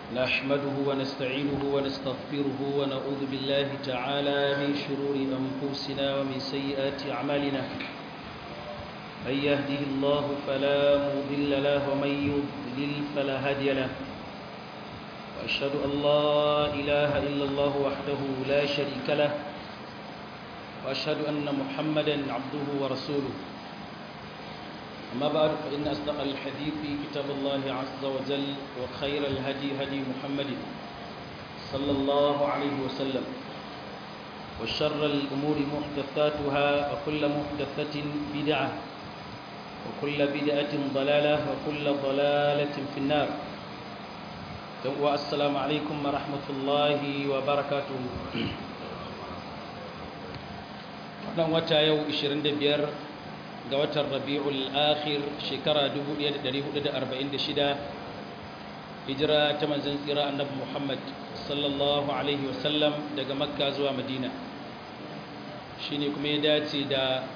نحمده ونستعينه ونستغفره ونعوذ بالله تعالى من شرور أنفسنا ومن سيئات أعمالنا من يهده الله فلا مضل له ومن يضلل فلا هادي له وأشهد أن لا إله إلا الله وحده لا شريك له وأشهد أن محمدا عبده ورسوله أما بعد فإن أصدق الحديث كتاب الله عز وجل وخير الهدي هدي محمد صلى الله عليه وسلم وشر الأمور محدثاتها وكل محدثة بدعة وكل بدعة ضلالة وكل ضلالة في النار والسلام عليكم ورحمة الله وبركاته wannan wata yau 25 ga watan rabi'ul akhir shekara 1446 hijira ta manzon tsira annabi Muhammad sallallahu alaihi wasallam daga makka zuwa madina shine kuma ya dace da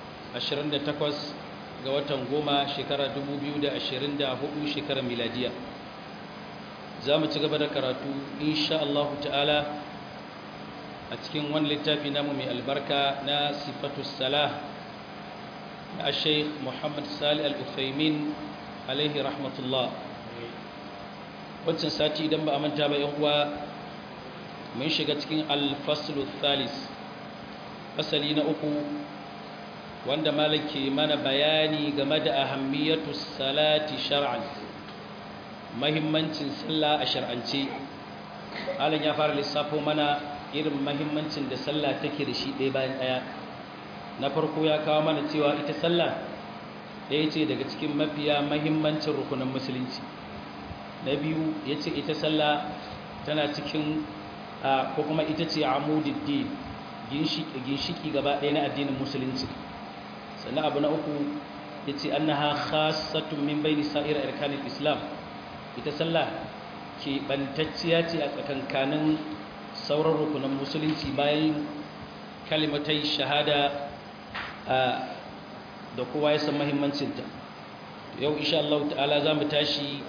28 ga watan goma shekara 2024 shekarar miladiya za mu ci gaba da karatu insha Allah ta'ala a cikin wani littafi namu mai albarka na sifatu salah na sheikh muhammad sali al-uthaymin alaihi rahmatullah wancan sati idan ba a manta ba yan uwa mun shiga cikin al-faslu thalis fasali na uku wanda malaki mana bayani game da ahammiyatu salati shar'an mahimmancin sallah a shar'ance alan ya fara lissafo mana irin mahimmancin da sallah take da shi ɗaya bayan ɗaya na farko ya kawo mana cewa ita sallah ɗaya ce daga cikin mafiya mahimmancin rukunan musulunci na biyu ya ce ita sallah tana cikin ko kuma ita ce amudiddin ginshiki gaba ɗaya na addinin musulunci sannan abu na uku ya ce an na ha khasatun min bai nisa'ir arkanin islam ita sallah ke ɓantacciya ce a tsakankanin sauran rukunan musulunci bayan kalimatai shahada da kowa ya san mahimmancinta yau insha Allah ta'ala za mu tashi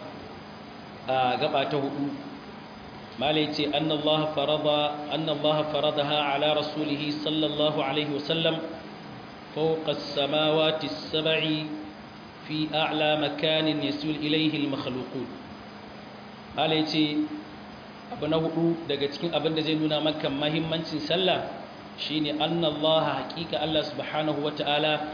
a gaba ta hudu malai ce annallaha farada annallaha faradaha ala rasulihi sallallahu alaihi wasallam fawqa as-samawati as-sab'i fi a'la makanin yasul ilayhi al-makhluqun malai ce abu na hudu daga cikin abin da zai nuna maka mahimmancin sallah shine annallaha haqiqa Allah subhanahu wata'ala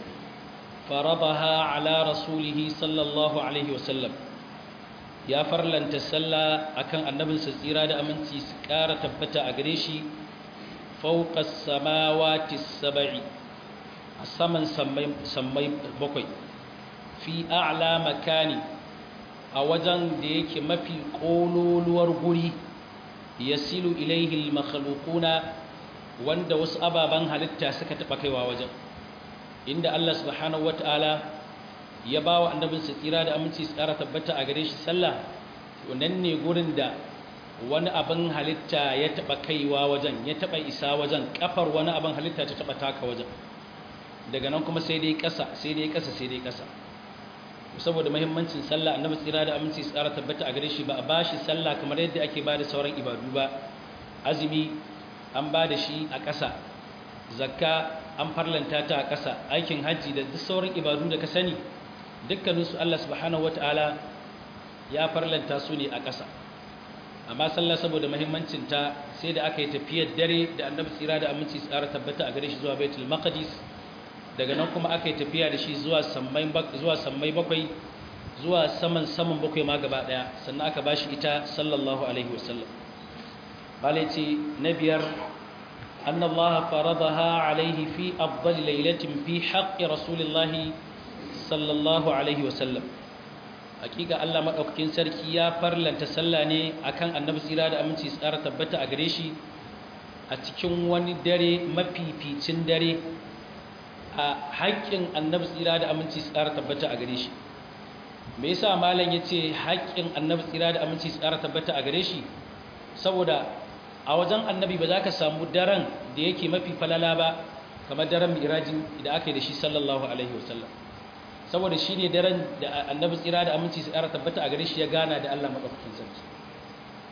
faradaha ala rasulihi sallallahu alaihi wasallam ya farlanta sallah akan annabinsa tsira da aminci su ƙara tabbata a gare shi fauqa samawati sab'i a saman sammai bakwai fi a'la makani a wajen da yake mafi ƙololuwar guri ya silu ilaihil makhalukuna wanda wasu ababen halitta suka taɓa kaiwa wajen inda Allah subhanahu wata'ala ya ba wa annabinsa tsira da aminci su ƙara tabbata a gare shi sallah wannan ne gurin da wani abin halitta ya taɓa kaiwa wajen ya taɓa isa wajen ƙafar wani abin halitta ta taɓa taka wajen daga nan kuma sai dai ƙasa sai dai ƙasa sai dai ƙasa saboda mahimmancin sallah annabi tsira da aminci tsara tabbata a gare shi ba a bashi sallah kamar yadda ake bada sauran ibadu ba azumi an bada shi a ƙasa zakka an farlanta ta a ƙasa aikin hajji da duk sauran ibadu da ka sani dukkanin su Allah subhanahu wataala ya farlanta su ne a ƙasa amma sallah saboda mahimmancin ta sai da aka yi tafiyar dare da annabi tsira da aminci tsara tabbata a gare shi zuwa baitul maqdis daga nan kuma aka yi tafiya da shi zuwa sammai bakwai zuwa saman saman bakwai ma gaba daya sannan aka ba shi ita sallallahu alaihi wasallam bala ce na biyar annallaha faradaha alaihi fi afdali lailatin fi haqqi rasulillahi sallallahu alaihi wasallam hakika Allah madaukakin sarki ya farlanta sallah ne akan annabi tsira da aminci tsara tabbata a gare shi a cikin wani dare mafificin dare a haƙƙin annabi tsira da aminci tsara tabbata a gare shi me yasa malam yace haƙƙin annabi tsira da aminci tsara tabbata a gare shi saboda a wajen annabi ba za ka samu daren da yake mafi falala ba kamar daren miraji da aka yi da shi sallallahu alaihi wasallam saboda shi ne daren da annabi tsira da aminci su ƙara tabbata a gare shi ya gana da Allah maɗaukakin sarki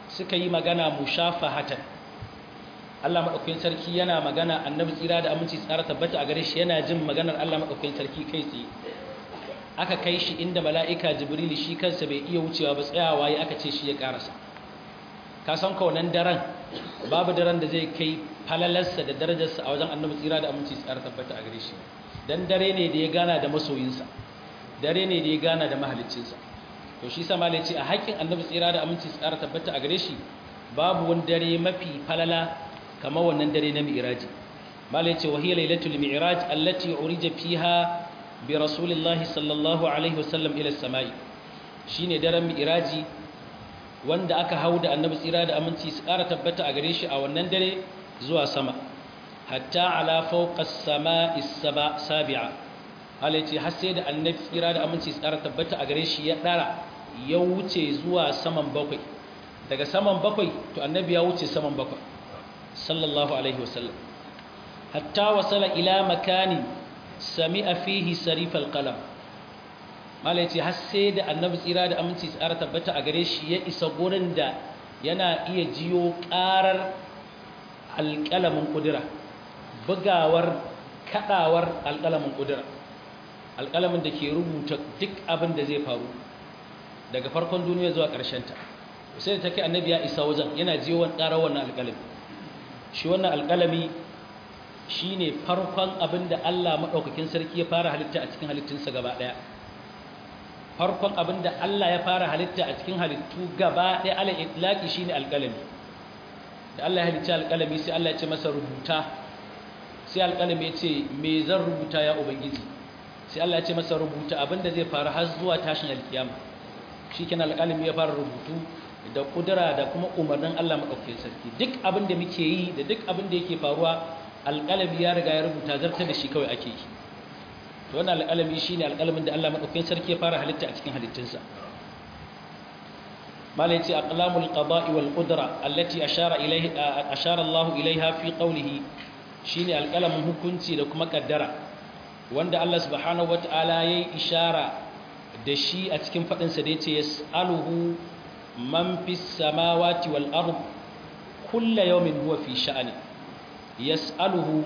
suka yi magana mushafahatan Allah madaukakin sarki yana magana annabi tsira da aminci tsara tabbata a gare shi yana jin maganar Allah madaukakin sarki kai tsaye aka kai shi inda mala'ika jibril shi kansa bai iya wucewa ba tsayawa ya aka ce shi ya karasa ka san kaunan daren babu daren da zai kai falalarsa da darajarsa a wajen annabi tsira da aminci tsara tabbata a gare shi dan dare ne da ya gana da masoyinsa dare ne da ya gana da mahaliccinsa to shi sama ce a haƙƙin annabi tsira da aminci tsara tabbata a gare shi babu wani dare mafi falala kamar wannan dare na mi'raji mala yace wa hiya lailatul mi'raj allati urija fiha bi rasulillahi sallallahu alaihi wasallam ila samai shine daren mi'raji wanda aka hau da annabi tsira da aminci su ƙara tabbata a gare shi a wannan dare zuwa sama hatta ala fawqa as-sama'i sabi'a Allah ce har sai da annabi tsira da aminci su ƙara tabbata a gare shi ya ɗara ya wuce zuwa saman bakwai daga saman bakwai to annabi ya wuce saman bakwai sallallahu alaihi wasallam hatta wasala ila makani sami'a fihi sarifal qalam malai ce har sai da annabi tsira da aminci tsara tabbata a gare shi ya isa gurin da yana iya jiyo karar alƙalamin kudura bugawar kadawar alƙalamin kudura alƙalamin da ke rubuta duk abin da zai faru daga farkon duniya zuwa ƙarshen ta sai da take annabi ya isa wajen yana jiyo wani karar wannan alƙalami shi wannan alƙalami shine farkon abin da Allah madaukakin sarki ya fara halitta a cikin halittunsa gaba daya farkon abin da Allah ya fara halitta a cikin halittu gaba ɗaya ala itlaki shine alƙalami da Allah ya halicci alƙalami sai Allah ya ce masa rubuta sai alƙalami ya ce me zan rubuta ya ubangiji sai Allah ya ce masa rubuta abin da zai faru har zuwa tashin alkiyama shikenan alƙalami ya fara rubutu da kudura da kuma umarnin Allah madaukakin sarki duk abin da muke yi da duk abin da yake faruwa alƙalami ya riga ya rubuta zartar da shi kawai ake yi to wannan alƙalami shine alƙalamin da Allah madaukakin sarki ya fara halitta a cikin halittunsa malai ce aqlamul qada'i wal qudra allati ashara ilayha ashara Allah ilayha fi qawlihi shine alƙalamin hukunci da kuma kaddara wanda Allah subhanahu wataala yayi ishara da shi a cikin fadin sa da yace yas'aluhu man fis samawati wal ard kullu yawmin huwa fi sha'ani yas'aluhu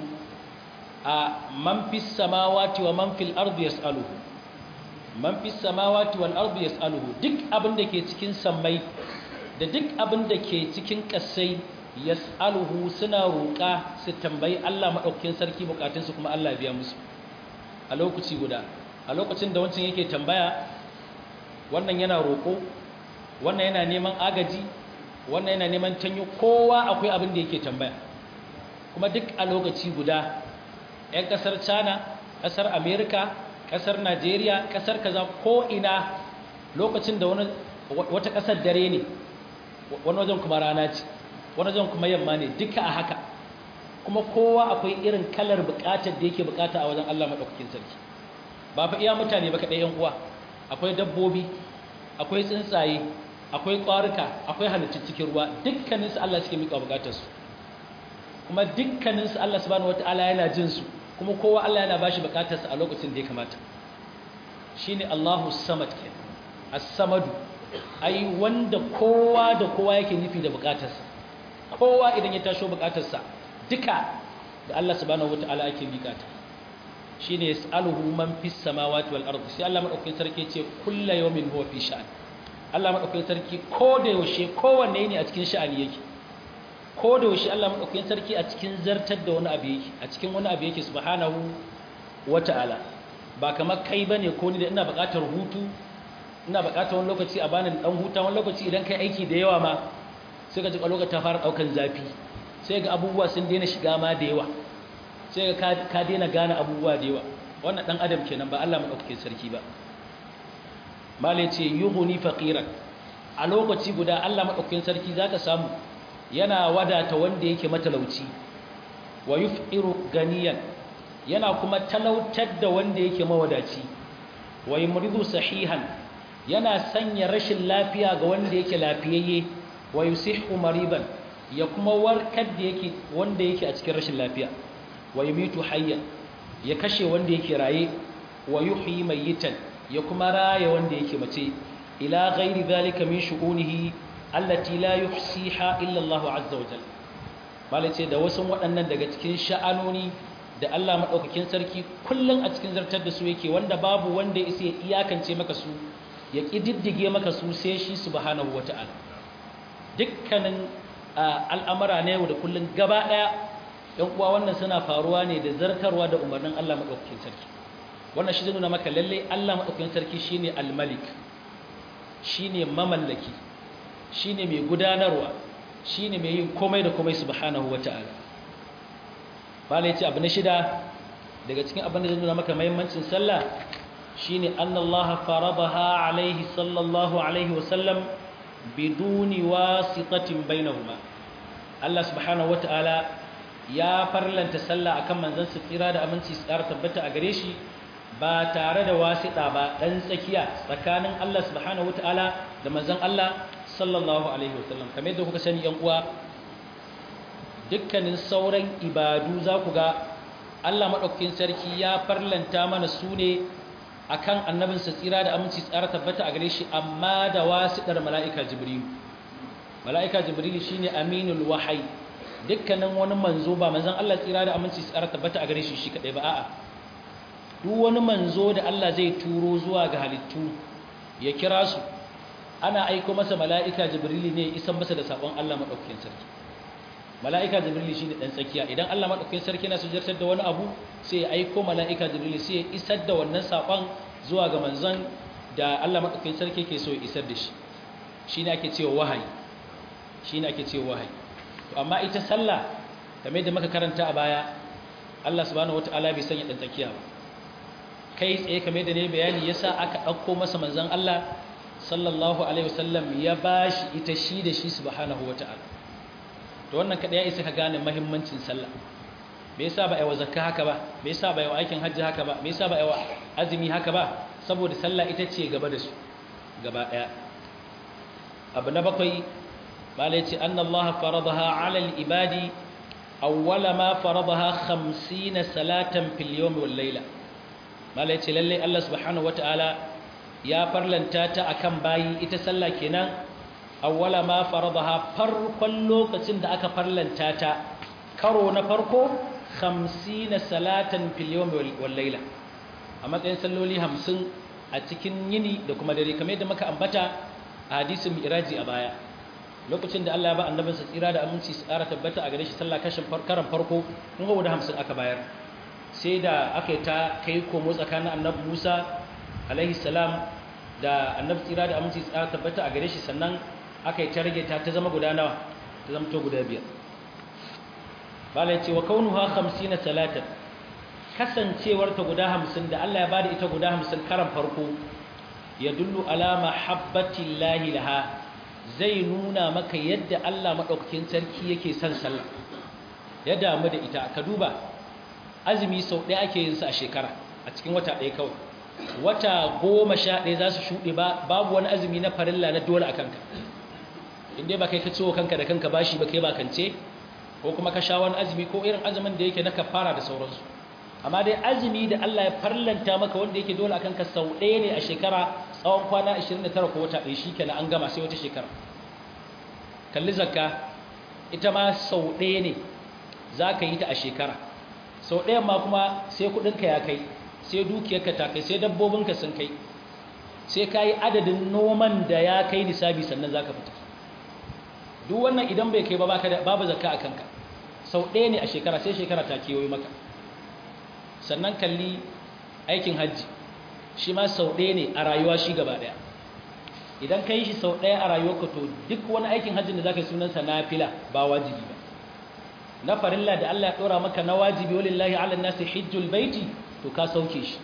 a man fis samawati wa man fil ardi yas'aluhu man fis samawati wal ardi yas'aluhu duk abin da ke cikin sammai da duk abin da ke cikin kasai yas'aluhu suna roƙa su tambayi Allah madaukakin sarki bukatun su kuma Allah biya musu a lokaci guda a lokacin da wancan yake tambaya wannan yana roƙo wannan yana neman agaji wannan yana neman tanyo kowa akwai abin da yake tambaya kuma duk a lokaci guda 'yan kasar china kasar america kasar nigeria kasar kaza ko ina lokacin da wata kasar dare ne wani wajen kuma rana ce wani wajen kuma yamma ne duka a haka kuma kowa akwai irin kalar bukatar da yake bukata a wajen allah maɗaukakin sarki ba fa iya mutane ba kaɗai yan uwa akwai dabbobi akwai tsuntsaye akwai ƙwarika akwai halittun cikin ruwa dukkaninsu allah suke miƙa bukatarsu kuma dukkaninsu allah subhanahu wataala yana jin su kuma kowa Allah yana bashi bukatarsa a lokacin da ya kamata shine Allahu samad ke as-samadu ai wanda kowa da kowa yake nufi da bukatarsa kowa idan ya tasho bukatarsa duka da Allah subhanahu wataala ake bukata shine yas'aluhu man fis samawati wal ardi sai Allah madaukakin sarki ce kullu yawmin huwa fi sha'an Allah madaukakin sarki ko da yaushe kowanne ne a cikin sha'ani yake ko da yaushe Allah madaukakin sarki a cikin zartar da wani abu yake a cikin wani abu yake subhanahu wata'ala ba kamar kai bane ko ni da ina buƙatar hutu ina buƙatar wani lokaci a bani dan huta wani lokaci idan kai aiki da yawa ma sai ka ji lokaci ta fara daukan zafi sai ga abubuwa sun daina shiga ma da yawa sai ga ka daina gane abubuwa da yawa wannan dan adam kenan ba Allah madaukakin sarki ba mala ce yughni faqiran a lokaci guda Allah madaukakin sarki zaka samu yana wadata wanda yake matalauci wa yuf'iru ganiyan yana kuma talautar da wanda yake mawadaci wa yumridu sahihan yana sanya rashin lafiya ga wanda yake lafiyayye wa yusihhu mariban ya kuma warkar da yake wanda yake a cikin rashin lafiya wa yumitu hayyan ya kashe wanda yake raye wa yuhyi mayyitan ya kuma raya wanda yake mace ila ghairi zalika min shu'unihi allati la yuhsiha illa Allah azza wa jalla malai ce da wasu waɗannan daga cikin sha'anoni da Allah madaukakin sarki kullun a cikin zartar da su yake wanda babu wanda ya isa iyakance maka su ya kididdige maka su sai shi subhanahu wata'ala dukkanin al'amara na yau da kullun gaba daya yan uwa wannan suna faruwa ne da zartarwa da umarnin Allah madaukakin sarki wannan shi zai nuna maka lalle Allah madaukakin sarki shine al-malik shine mamallaki shine mai gudanarwa shine mai yin komai da komai subhanahu wata'ala bala yace abu na shida daga cikin abin da zai nuna maka muhimmancin sallah shine annallaha faradaha alaihi sallallahu alaihi wa sallam biduni wasitatin bainahuma Allah subhanahu wata'ala ya farlanta sallah akan manzon sa tsira da aminci tsara tabbata a gare shi ba tare da wasiɗa ba ɗan tsakiya tsakanin Allah subhanahu wata'ala da manzon Allah sallallahu alaihi wasallam kamar yadda kuka sani yan uwa dukkanin sauran ibadu za ku ga Allah madaukakin sarki ya farlanta mana su ne akan annabinsa tsira da aminci tsara tabbata a gare shi amma da wasiɗar mala'ika jibril mala'ika jibril shine aminul wahayi dukkanin wani manzo ba manzon Allah tsira da aminci tsara tabbata a gare shi shi kadai ba a'a duk wani manzo da Allah zai turo zuwa ga halittu ya kira su ana aiko masa mala'ika jibrili ne isan masa da sabon Allah madaukakin sarki mala'ika jibrili shine dan tsakiya idan Allah madaukakin sarki yana sujjartar da wani abu sai ya aiko mala'ika jibrili sai ya isar da wannan sabon zuwa ga manzon da Allah madaukakin sarki ke so ya isar da shi shine ake cewa wahayi shine ake cewa wahayi to amma ita sallah kamar da muka karanta a baya Allah subhanahu wataala bai sanya dan tsakiya ba kai tsaye kamar da ne bayani yasa aka ɗauko masa manzon Allah sallallahu alaihi wasallam ya bashi ita shi da shi subhanahu wata'ala to wannan kada ya isa ka gane muhimmancin sallah me yasa ba aiwa zakka haka ba me yasa ba aiwa aikin hajji haka ba me yasa ba aiwa azumi haka ba saboda sallah ita ce gaba da su gaba daya abu na bakwai malai ce annallaha faradaha ala al-ibadi awwala ma faradaha 50 salatan fil yawm wal layla mala ya ce lalle Allah subhanahu wata'ala ya farlanta ta akan bayi ita sallah kenan awwala ma faradaha farkon lokacin da aka farlanta ta karo na farko 50 salatan fil yawm wal layla a matsayin salloli 50 a cikin yini da kuma dare kamar yadda muka ambata a hadisin mi'raji a baya lokacin da Allah ya ba annabinsa tsira da aminci su ƙara tabbata a gare shi sallah kashin karan farko kun ga guda 50 aka bayar sai da aka yi ta kai komo tsakanin annabi Musa alaihi salam da annabi tsira da aminci tsara tabbata a gare shi sannan aka yi ta rage ta ta zama guda nawa ta zama to guda biyar bala ya ce wa kaunuha 50 salatan kasancewar ta guda 50 da Allah ya bada ita guda 50 karan farko ya dullu ala mahabbati llahi laha zai nuna maka yadda Allah madaukakin sarki yake son sallah ya damu da ita ka duba azumi sau ɗaya ake yin sa a shekara a cikin wata ɗaya kawai wata goma sha ɗaya za su shuɗe ba babu wani azumi na farilla na dole a kanka inda ba kai ka ciwo kanka da kanka bashi ba kai ba kance ko kuma ka sha wani azumi ko irin azumin da yake na kafara da sauransu amma dai azumi da Allah ya farlanta maka wanda yake dole a kanka sau ɗaya ne a shekara tsawon kwana 29 ko wata ɗaya shi kenan an gama sai wata shekara kalli zakka ita ma sau ɗaya ne za ka yi ta a shekara sau ɗayan ma kuma sai kuɗinka ya kai sai dukiyarka ta kai sai dabbobinka sun kai sai ka yi adadin noman da ya kai nisabi sannan za ka fita duk wannan idan bai kai ba babu zakka a kanka sau ɗaya ne a shekara sai shekara ta kewaye maka sannan kalli aikin hajji shi ma sau ɗaya ne a rayuwa shi gaba ɗaya idan ka yi shi sau ɗaya a rayuwarka to duk wani aikin hajjin da za ka yi sunansa na fila ba wajibi ba na farilla da Allah ya ɗora maka na wajibi walillahi ala nasi hijjul baiti to ka sauke shi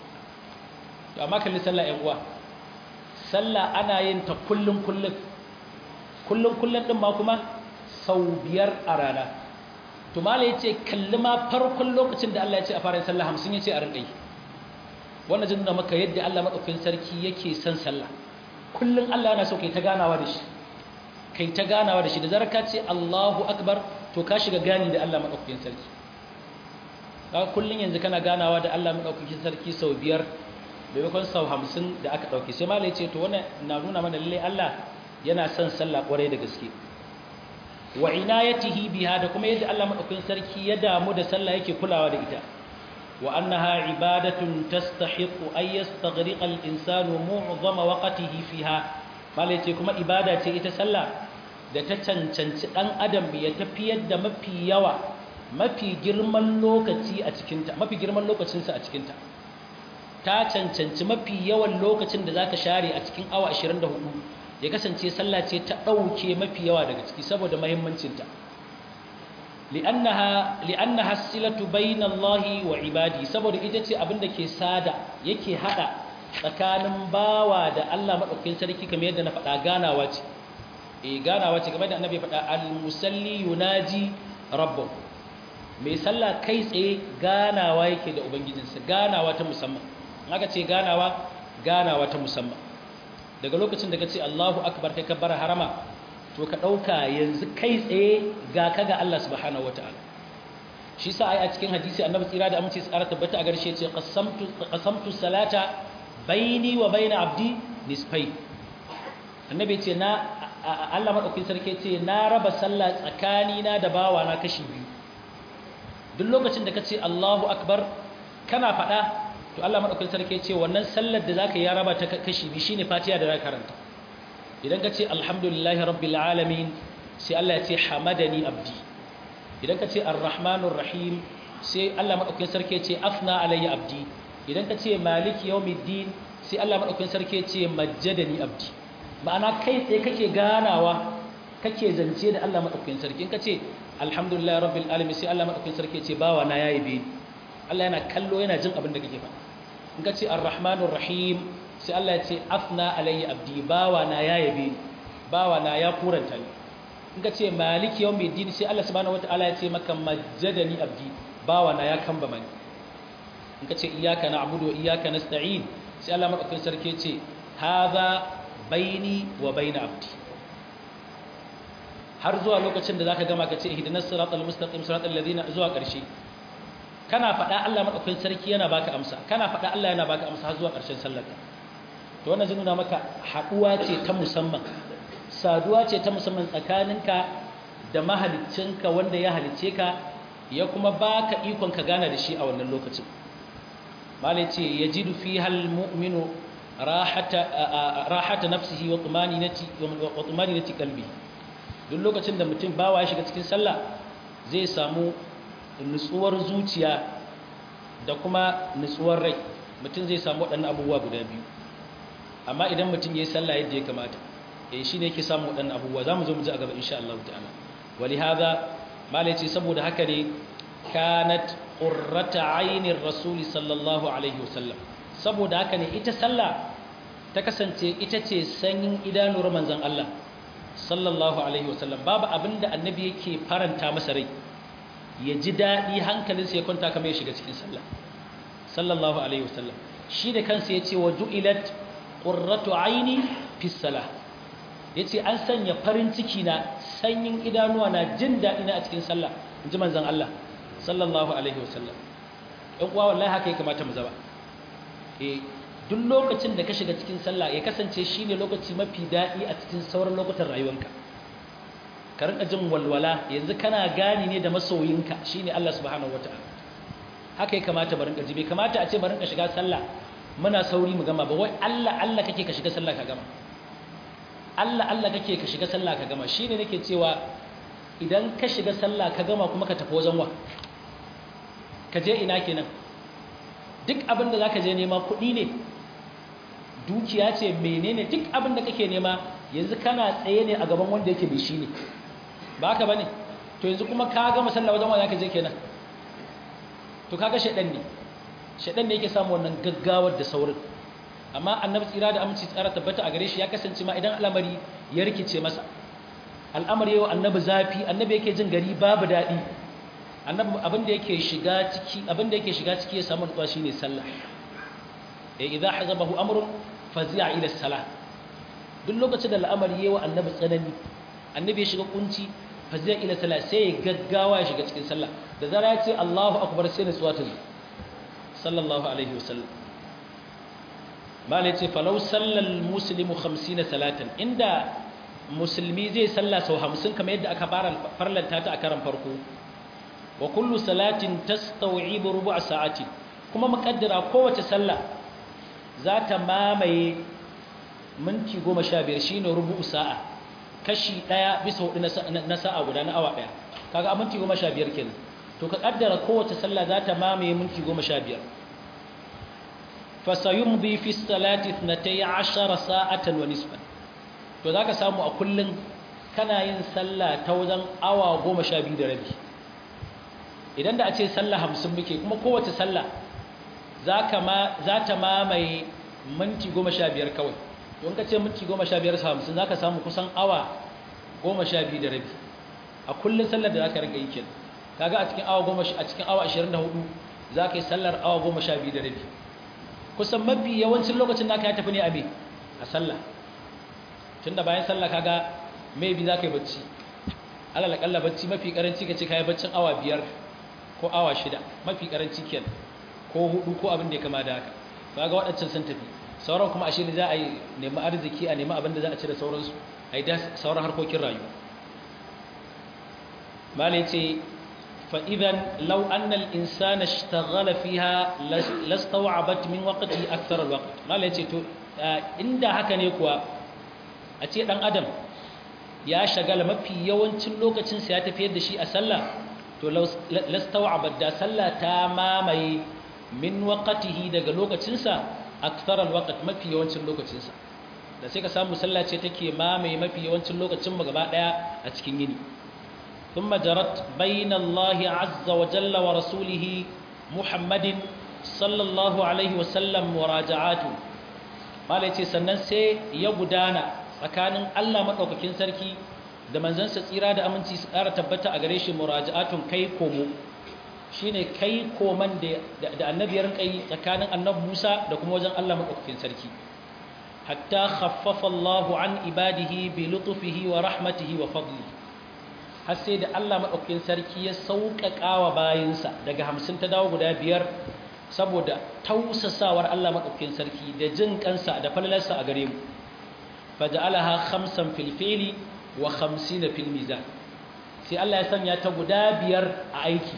to amma kalli sallah ƴan uwa sallah ana yin ta kullun kullun kullun kullun din ma kuma sau biyar a rana to mala yace kalli ma farkon lokacin da Allah ya ce a fara yin sallah 50 yace a rinka yi wannan jin da maka yadda Allah madaukakin sarki yake son sallah kullun Allah yana so kai ta ganawa da shi kai ta ganawa da shi da zarar ka ce Allahu akbar to ka shiga gani da Allah madaukakin sarki kaga kullun yanzu kana ganawa da Allah madaukakin sarki sau biyar maimakon sau hamsin da aka ɗauki sai malai ce to wannan na nuna mana lalle Allah yana son sallah kwarai da gaske wa inayatihi biha da kuma yadda Allah madaukakin sarki ya damu da sallah yake kulawa da ita wa annaha ibadatun tastahiqu ay yastaghriqa al-insanu mu'dhama waqtihi fiha malai ce kuma ibada ce ita sallah da ta cancanci dan adam ya tafiyar da mafi yawa mafi girman lokaci a cikinta mafi girman lokacinsa a cikinta ta cancanci mafi yawan lokacin da zaka share a cikin awa 24 ya kasance sallah ce ta ɗauke mafi yawa daga ciki saboda mahimmancinta li'annaha li'annaha silatu bainallahi wa ibadi saboda ita ce abin da ke sada yake hada tsakanin bawa da Allah madaukakin sarki kamar yadda na faɗa ganawa ce eh ganawa ce kamar da annabi faɗa al-musalli yunaji rabbahu mai sallah kai tsaye ganawa yake da ubangijinsa ganawa ta musamman aka ce ganawa ganawa ta musamman daga lokacin da ka ce Allahu akbar kai kabbara harama to ka dauka yanzu kai tsaye ga ka ga Allah subhanahu wataala shi sa ai a cikin hadisi annabi tsira da amince tsara tabbata a garshe ce qasamtu qasamtu salata baini wa baina abdi nisfai annabi ce na Allah madaukakin sarki ce na raba sallah tsakani na da bawa na kashi biyu duk lokacin da ka ce Allahu akbar kana faɗa to Allah madaukakin sarki ce wannan sallar da zaka yi ya raba ta kashi biyu shine Fatiha da zaka karanta idan ka ce alhamdulillahi rabbil alamin sai Allah ya ce hamadani abdi idan ka ce arrahmanur rahim sai Allah madaukakin sarki ce afna alayya abdi idan ka ce maliki yawmiddin sai Allah madaukakin sarki ce majjadani abdi ma'ana kai tsaye kake ganawa kake zance da Allah madaukakin sarki in ka ce alhamdulillahi rabbil alamin sai Allah madaukakin sarki ce bawa na yayi bi Allah yana kallo yana jin abin da kake faɗa in ka ce arrahmanur rahim sai Allah ya ce afna alayya abdi bawa na ya yabe bawa na ya kuranta ni in ka ce maliki yawmiddin sai Allah subhanahu wataala ya ce maka majjadani abdi bawa na ya kamba mani in ka ce iyyaka na'budu wa iyyaka nasta'in sai Allah madaukakin sarki ya ce hadha baini wa baina abdi har zuwa lokacin da zaka gama ka ce ihdinas siratal mustaqim siratal ladina zuwa ƙarshe kana faɗa Allah madaukakin sarki yana baka amsa kana faɗa Allah yana baka amsa har zuwa ƙarshen sallarka to wannan zai nuna maka haɗuwa ce ta musamman saduwa ce ta musamman tsakaninka da mahaliccinka wanda ya halicce ka ya kuma baka ikon ka gana da shi a wannan lokacin malai ce yajidu fiha almu'minu rahata rahata nafsihi wa tumaninati wa tumaninati qalbi duk lokacin da mutum bawa ya shiga cikin sallah zai samu nutsuwar zuciya da kuma nutsuwar rai mutum zai samu waɗannan abubuwa guda biyu amma idan mutum ya yi sallah yadda ya kamata eh shi ne yake samu waɗannan abubuwa za mu zo mu ji a gaba insha Allah ta'ala wali hadha malai ce saboda haka ne kanat qurrata ainir rasul sallallahu alaihi wasallam saboda haka ne ita sallah ta kasance ita ce sanyin idanuwar manzon Allah sallallahu alaihi wasallam babu abinda annabi yake faranta masa rai ya ji daɗi hankalinsa ya kwanta kamar ya shiga cikin sallah sallallahu alaihi wasallam shi da kansa ya ce wa ju'ilat qurratu aini fi salah yace an sanya farin ciki na sanyin idanuwa na jin daɗi na a cikin sallah inji manzon Allah sallallahu alaihi wasallam ɗan uwa wallahi haka ya kamata mu zaba eh duk lokacin da ka shiga cikin sallah ya kasance shine lokaci mafi daɗi a cikin sauran lokutan rayuwarka ka rinka jin walwala yanzu kana gani ne da masoyinka shine Allah subhanahu wataala haka ya kamata barin ka ji bai kamata a ce barin ka shiga sallah muna sauri mu gama ba wai Allah Allah kake ka shiga sallah ka gama Allah Allah kake ka shiga sallah ka gama shine nake cewa idan ka shiga sallah ka gama kuma ka tafi wajen wa ka je ina kenan duk abin da zaka je nema kuɗi ne dukiya ce menene duk abin da kake nema yanzu kana tsaye ne a gaban wanda yake bai shi ne ba haka bane to yanzu kuma ka gama sallah wajen wa zaka je kenan to kaga shedan ne shedan ne yake samu wannan gaggawar da saurin amma annabi tsira da aminci tsara tabbata a gare shi ya kasance ma idan al'amari ya rikice masa al'amari yau annabi zafi annabi yake jin gari babu daɗi annabi abin da yake shiga ciki abin da yake shiga ciki ya samu nutsuwa shine sallah eh idza hazabahu amrun fazi'a ila salah duk lokacin da al'amari yayi wa annabi tsanani annabi ya shiga kunci fazi'a ila salah sai ya gaggawa ya shiga cikin sallah da zara ya ce Allahu akbar sai nutsuwa ta zo sallallahu alaihi wasallam mala yace falau sallal muslimu 50 salatan inda musulmi zai salla sau hamsin kamar yadda aka farlanta ta a karan farko wa kullu salatin tastawibu rubu'a sa'ati kuma muƙaddara kowace sallah za ta mamaye minti goma sha biyar shine rubu'u sa'a kashi ɗaya bisa hudu na sa'a guda na awa ɗaya kaga a minti goma sha biyar kenan to ka ƙaddara kowace sallah za ta mamaye minti goma sha biyar fasayumbi fi salati 12 sa'atan wa nisfan to zaka samu a kullun kana yin sallah ta wajen awa 12 da rabi idan da a ce sallah 50 muke kuma kowace sallah zaka ma za ta mamaye minti 15 kawai don ka ce minti 15 50 zaka samu kusan awa 12 da rabi a kullun sallar da zaka rika yi kenan kaga a cikin awa 10 a cikin awa 24 zaka yi sallar awa 12 da rabi kusan mafi yawancin lokacin naka ya tafi ne a me a sallah tunda bayan sallah kaga maybe za ka yi bacci alal akalla bacci mafi karanci ka ce ka yi baccin awa biyar ko awa shida mafi karanci kenan ko hudu ko abin da ya kama da haka kaga waɗancan sun tafi sauran kuma ashe ne za a yi nemi arziki a nemi abin da za a ci da sauransu a yi da sauran harkokin rayuwa malai ce فإذا لو أن الإنسان اشتغل فيها لاستوعبت من وقته أكثر الوقت ما ليتي تو inda haka ne kuwa a ce dan adam ya shagala mafi yawancin lokacin sa ya tafiyar da shi a sallah to lastaw'abat da sallah ta mamaye min waqtihi daga lokacin sa akthar alwaqt mafi yawancin lokacin sa da sai ka samu sallah ce take mamaye mafi yawancin lokacin mu gaba daya a cikin yini ثم جرت بين الله عز وجل ورسوله محمد صلى الله عليه وسلم مراجعاته قال يتي sannan sai ya gudana tsakanin Allah madaukakin sarki da manzansa tsira da aminci su ƙara tabbata a gare shi muraja'atun kai komo shine kai koman da da annabi ya rinka yi tsakanin annabi Musa da kuma wajen Allah madaukakin sarki hatta khaffafa Allahu an ibadihi bi lutfihi wa rahmatihi wa fadlihi har sai da Allah maɗaukakin sarki ya sauƙaƙa wa bayinsa daga hamsin ta dawo guda biyar saboda tausasawar Allah maɗaukakin sarki da jin kansa da falalarsa a gare mu faja'alaha khamsan fil fili wa khamsina fil mizan sai Allah ya sanya ta guda biyar a aiki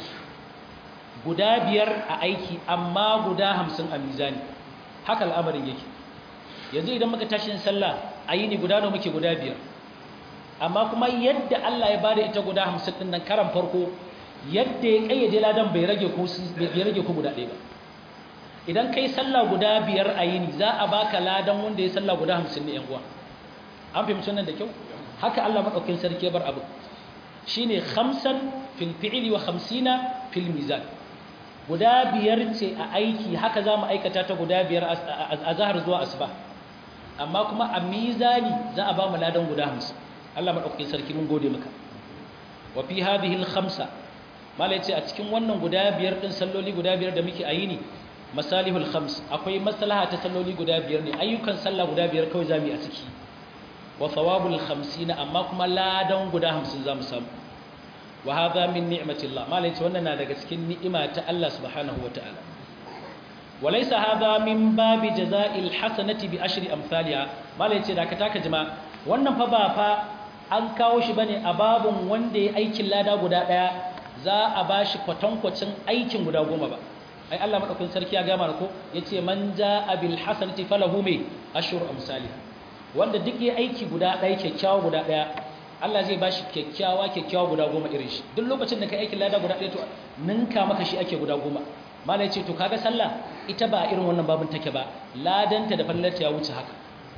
guda biyar a aiki amma guda hamsin a mizani haka al'amarin yake yanzu idan muka tashi sallah a yini guda nawa muke guda biyar amma kuma yadda Allah ya bada ita guda hamsin ɗin nan karan farko yadda ya ƙayyade ladan bai rage ko bai rage ko guda ɗaya ba idan kai sallah guda biyar a yini za a baka ladan wanda ya sallah guda hamsin ne yan uwa an fahimci wannan da kyau haka Allah madaukakin sarki ya bar abu shine khamsan fil fi'li wa khamsina fil mizan guda biyar ce a aiki haka za mu aikata ta guda biyar a zahar zuwa asuba amma kuma a mizani za a ba mu ladan guda hamsin Allah maɗaukakin sarki mun gode maka wa fi hadhihi al-khamsa mala yace a cikin wannan guda biyar din salloli guda biyar da muke ayi ne masalihul khams akwai maslaha ta salloli guda biyar ne ayyukan sallah guda biyar kawai zamu yi a ciki wa thawabul 50 amma kuma ladan guda 50 zamu samu wa hadha min ni'matillah mala yace wannan na daga cikin ni'ima ta Allah subhanahu wataala walaysa hadha min babi jaza'il hasanati bi ashri amsalha mala yace da ka taka jama'a wannan fa ba fa an kawo shi bane a babun wanda ya aikin lada guda daya za a bashi kwatankwacin aikin guda goma ba ai Allah madaukakin sarki ya ga mana ko yace man jaa bil hasanati falahu mai ashru amsalha wanda duk ya aiki guda daya kyakkyawa guda daya Allah zai bashi kyakkyawa kyakkyawa guda goma irin shi duk lokacin da ka aikin lada guda daya to ninka maka shi ake guda goma malai ce to kaga sallah ita ba irin wannan babun take ba ladanta da fallarta ya wuce haka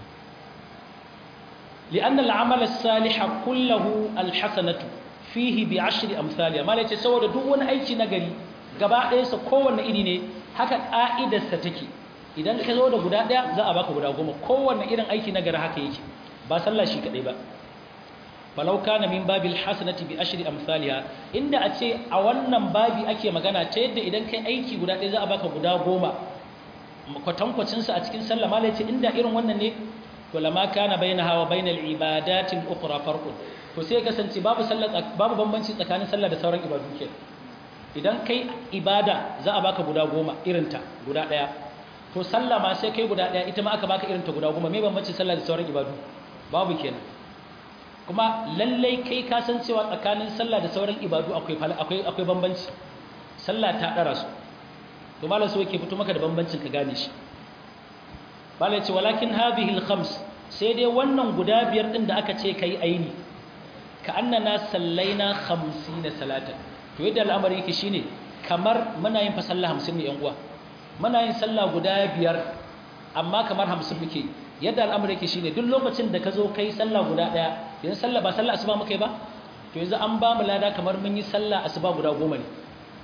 لأن العمل الصالح كله الحسنة فيه بعشر أمثالها ما ليس سوى دون أي شيء نجري gaba ɗaya sa kowanne iri ne haka ƙa'idarsa take idan ka zo da guda ɗaya za a baka guda goma kowanne irin aiki na gari haka yake ba sallah shi kaɗai ba falau kana min babil hasanati bi ashri amsalha inda a ce a wannan babi ake magana ta yadda idan kai aiki guda ɗaya za a baka guda goma kwatankwacin sa a cikin sallah malai ce inda irin wannan ne to lama kana bainaha wa bainal ibadatin ukhra farqun to sai kasance babu sallah babu bambanci tsakanin sallah da sauran ibadu ke idan kai ibada za a baka guda goma irinta guda daya to sallah ma sai kai guda daya ita ma aka baka irinta guda goma me bambanci sallah da sauran ibadu babu kenan kuma lallai kai ka san cewa tsakanin sallah da sauran ibadu akwai akwai akwai bambanci sallah ta dara su to malam so yake fito maka da bambancin ka gane shi malam ce walakin hadhihi al-khams sai dai wannan guda biyar din da aka ce kai aini ka annana sallaina 50 salatan to yadda al'amari yake shine kamar muna yin fa sallah 50 ne yan uwa muna yin sallah guda biyar amma kamar 50 muke yadda al'amari yake shine duk lokacin da ka zo kai sallah guda daya yanzu sallah ba sallah asuba muke ba to yanzu an ba mu lada kamar mun yi sallah asuba guda goma ne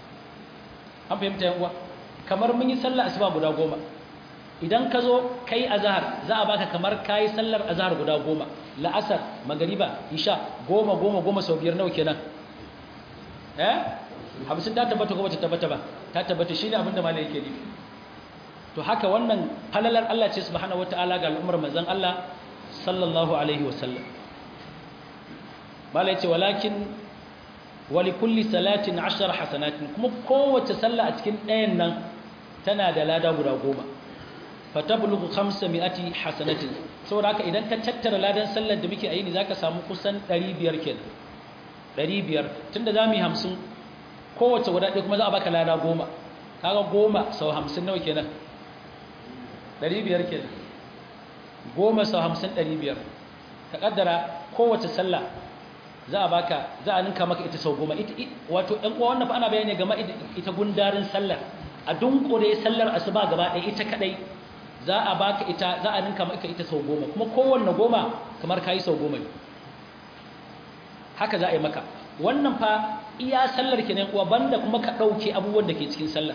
an fahimta yan uwa kamar mun yi sallah asuba guda goma idan ka zo kai azhar za a baka kamar kai sallar azhar guda goma la'asar magariba isha goma goma goma sau biyar nawa kenan eh hamsin ta tabbata ko bata tabbata ba ta tabbata shine abin da malai yake nufi to haka wannan falalar Allah ce subhanahu wataala ga al'ummar manzon Allah sallallahu alaihi wasallam malai ce walakin wali kulli salatin 10 hasanatin kuma kowace sallah a cikin ɗayan nan tana da lada guda goma fatablughu 500 hasanatin saboda haka idan ka tattara ladan sallar da muke yi ne zaka samu kusan 500 kenan 500 tunda zamu yi 50 kowace guda ɗaya kuma za a baka lada goma kaga goma sau 50 nawa kenan 500 kenan goma sau 50 500 ka kaddara kowace sallah za a baka za a ninka maka ita sau goma wato ɗan uwa wannan fa ana bayani game ita gundarin sallar a dunkure sallar asuba gaba ɗaya ita kadai za a baka ita za a ninka maka ita sau goma kuma kowanne goma kamar kayi sau goma ne haka za a yi maka wannan fa iya sallar kenan uwa banda kuma ka ɗauke abubuwan da ke cikin sallar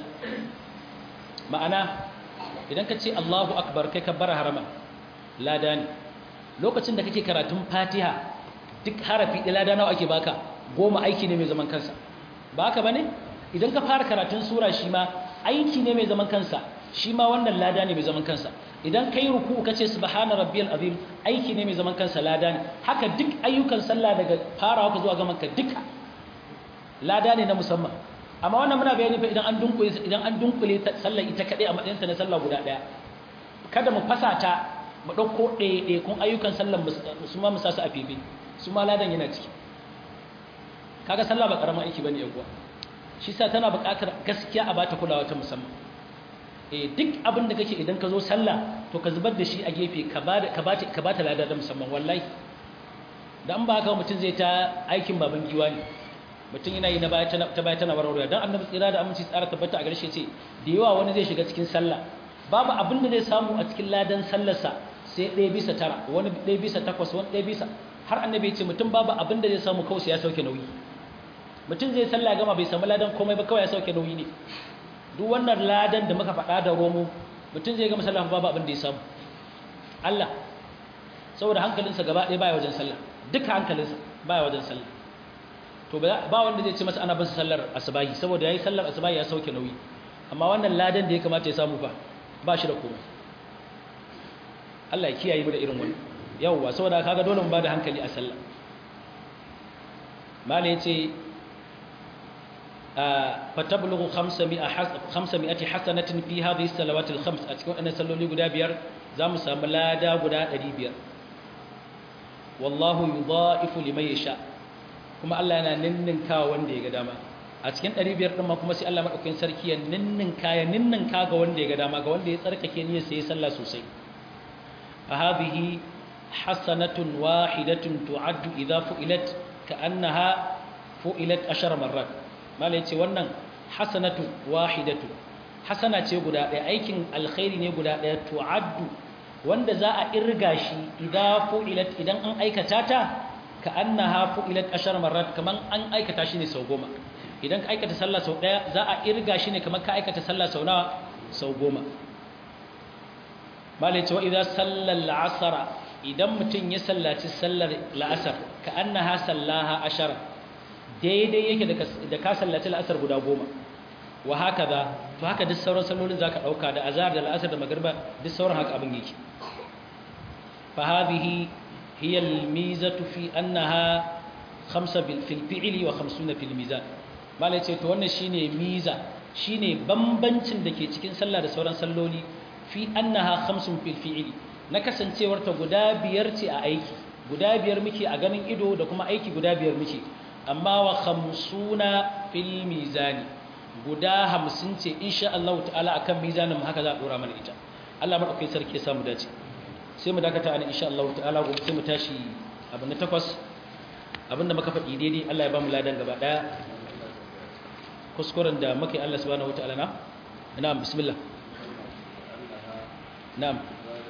ma'ana idan ka ce Allahu akbar kai ka bara harama lada ne lokacin da kake karatun fatiha duk harafi ɗaya lada nawa ake baka goma aiki ne mai zaman kansa ba haka ba ne idan ka fara karatun sura shi ma aiki ne mai zaman kansa shi ma wannan lada ne mai zaman kansa idan kai ruku ka ce subhana rabbiyal azim aiki ne mai zaman kansa lada ne haka duk ayyukan sallah daga farawa ka zuwa gaman ka duka lada ne na musamman amma wannan muna bayani fa idan an dunkule idan an dunkule sallar ita kadai a matsayin ta na sallah guda daya kada mu fasa ta mu dauko ɗaya kun ayyukan sallar su ma mu sa su a fefe su ma ladan yana ciki kaga sallah ba karamin aiki bane yaguwa shi sa tana buƙatar gaskiya a bata kulawa ta musamman eh duk abin da kake idan ka zo sallah to ka zubar da shi a gefe ka bada ka bata ka bata lada da musamman wallahi dan ba haka mutum zai ta aikin baban giwa ne mutum yana yi na baya ta baya tana warwarewa dan annabi tsira da aminci tsara tabbata a gare shi ce da yawa wani zai shiga cikin sallah babu abin da zai samu a cikin ladan sallarsa sai ɗaya bisa tara wani ɗaya bisa takwas wani ɗaya bisa har annabi ya ce mutum babu abin da zai samu kawai sai ya sauke nauyi mutum zai sallah gama bai samu ladan komai ba kawai ya sauke nauyi ne duk wannan ladan da muka faɗa da romo mutum zai gama sallah babu abin da ya samu Allah saboda hankalinsa gaba ɗaya baya wajen sallah duka hankalinsa baya wajen sallah to ba wanda zai ce masa ana bin sallar asubahi saboda yayi sallar asubahi ya sauke nauyi amma wannan ladan da ya kamata ya samu fa ba shi da komai Allah ya kiyaye mu da irin wannan yawwa saboda kaga dole mu bada hankali a sallah mala yace fatablughu 500 500 hasanatin fi hadhihi salawat al-khams a cikin wannan salloli guda biyar zamu samu lada guda 500 wallahu yudha'ifu liman yasha kuma Allah yana ninninka wanda ya ga dama a cikin 500 din ma kuma sai Allah madaukakin sarki ya ninninka ya ninninka ga wanda ya ga dama ga wanda ya tsarkake niyyar sai ya sallah sosai fa hadhihi hasanatun wahidatun tu'addu idha fu'ilat ka'annaha fu'ilat ashar marrat malai ce wannan hasanatu wahidatu hasana ce guda ɗaya aikin alkhairi ne guda ɗaya tu'addu wanda za a irga shi idza fu'ilat idan an aikata ta ka'annaha fu'ilat ashar marrat kaman an aikata shi ne sau goma idan ka aikata sallah sau ɗaya za a irga shi ne kaman ka aikata sallah sau nawa sau goma malai ce wa idza sallal asara idan mutum ya sallaci sallar la'asar ka annaha sallaha ashara daidai yake da ka sallaci la'asar guda goma wa haka za to haka duk sauran sallolin za ka ɗauka da azhar da la'asar da magarba duk sauran haka abin yake fa hadhihi hiya al-mizatu fi annaha khamsa bil fi'li wa khamsuna fil mizan malai ce to wannan shine miza shine bambancin da ke cikin sallah da sauran salloli fi annaha khamsun fil fi'li na kasancewarta guda biyar ce a aiki guda biyar muke a ganin ido da kuma aiki guda biyar muke amma wa khamsuna fil mizani guda hamsin ce insha Allah ta'ala akan mizanin haka za a dora mana ita Allah madaukakin sarki ya samu dace sai mu dakata ana insha Allah ta'ala gobe sai mu tashi abu na takwas abinda muka faɗi daidai Allah ya ba mu ladan gaba daya kuskuren da muke Allah subhanahu wataala na na'am bismillah na'am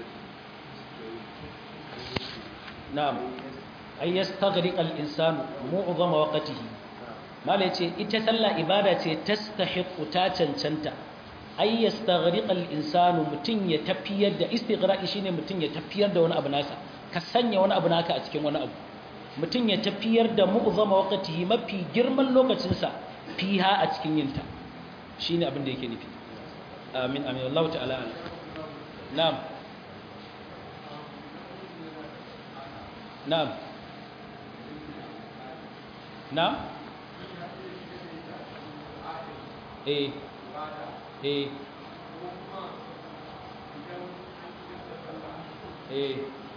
na'am ay yastaghriq al-insanu mu'dhama waqtihi mala yace ita sallah ibada ce tastahiqu ta cancanta ay yastaghriq al-insanu mutun ya tafiyar da istighraqi shine mutun ya tafiyar da wani abu nasa ka sanya wani abu naka a cikin wani abu mutun ya tafiyar da mu'dhama waqtihi mafi girman lokacin sa fiha a cikin yinta shine abin da yake nufi amin amin Allah ta'ala na'am na'am na'am eh eh eh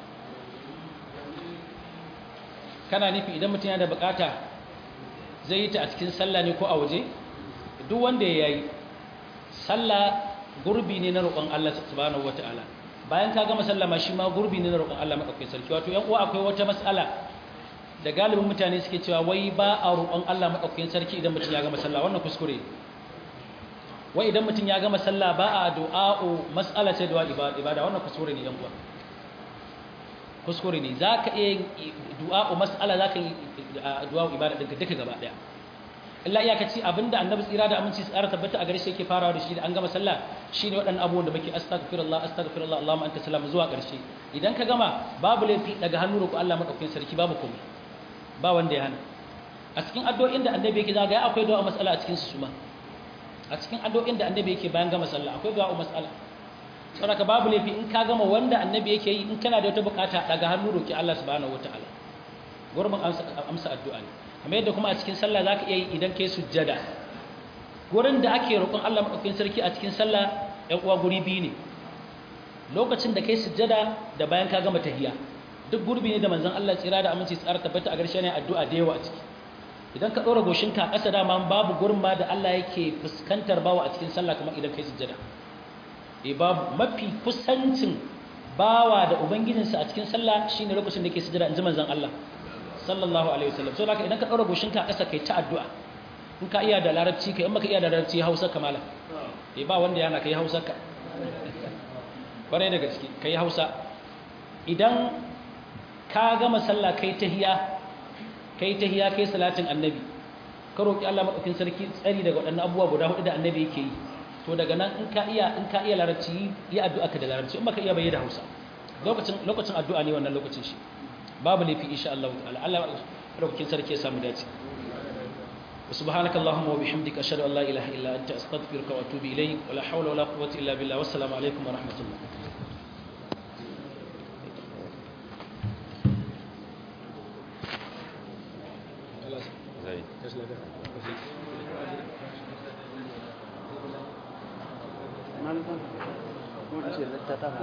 kana nufi idan mutum yana da bukata zai yi ta a cikin sallah ne ko a waje duk wanda ya yi sallah gurbi ne na roƙon Allah subhanahu wata'ala bayan ka gama sallah ma shi ma gurbi ne na roƙon Allah madaukakin sarki wato yan uwa akwai wata mas'ala da galibin mutane suke cewa wai ba a roƙon Allah madaukakin sarki idan mutum ya gama sallah wannan kuskure wai idan mutum ya gama sallah ba a du'a'u mas'ala ce du'a ibada wannan kuskure ne yan uwa kuskure ne zaka iya du'a'u mas'ala zaka yi du'a'u ibada ɗinka duka gaba ɗaya illa iyakaci abinda annabi tsira da aminci tsara tabbata a gare shi yake farawa da shi da an gama sallah shine waɗannan abubuwan da muke astaghfirullah astaghfirullah allahumma anta salam zuwa ƙarshe idan ka gama babu laifi daga hannu roƙo Allah madaukakin sarki babu komai ba wanda ya hana a cikin addu'o'in da annabi yake zaga ya akwai du'a mas'ala a cikin su suma a cikin addu'o'in da annabi yake bayan gama sallah akwai du'a mas'ala saboda babu laifi in ka gama wanda annabi yake yi in kana da wata bukata daga hannu roki Allah subhanahu wataala gurbin amsa addu'a ne kamar yadda kuma a cikin sallah zaka iya yi idan kai sujjada gurin da ake roƙon Allah madaukakin sarki a cikin sallah ɗan uwa guri biyu ne lokacin da kai sujjada da bayan ka gama tahiyya duk gurbi ne da manzon Allah tsira da aminci tsara tabbata a garshe ne addu'a da yawa a ciki idan ka ɗora goshinka a ƙasa dama babu gurin ma da Allah yake fuskantar bawa a cikin sallah kamar idan kai sujjada eh babu mafi kusancin bawa da ubangijinsa a cikin sallah shine lokacin da yake sujjada in ji manzon Allah sallallahu alaihi wasallam so haka idan ka ɗora goshinka a ƙasa kai ta addu'a in ka iya da larabci kai in baka iya da larabci Hausa kamala eh ba wanda yana kai Hausa ka kwarai da gaske kai Hausa idan ka gama sallah kai tahiya kai tahiya kai salatin annabi ka roki Allah madaukakin sarki tsari daga waɗannan abubuwa guda hudu da annabi yake yi to daga nan in ka iya in ka iya larabci yi addu'a ka da larabci in baka iya bayyana da Hausa lokacin lokacin addu'a ne wannan lokacin shi babu laifi insha Allah ta'ala Allah madaukakin sarki ya samu dace سبحانك اللهم وبحمدك أشهد أن لا إله إلا أنت أستغفرك وأتوب إليك ولا حول ولا قوة إلا بالله والسلام عليكم ورحمة الله Malam kan, mau kasih letak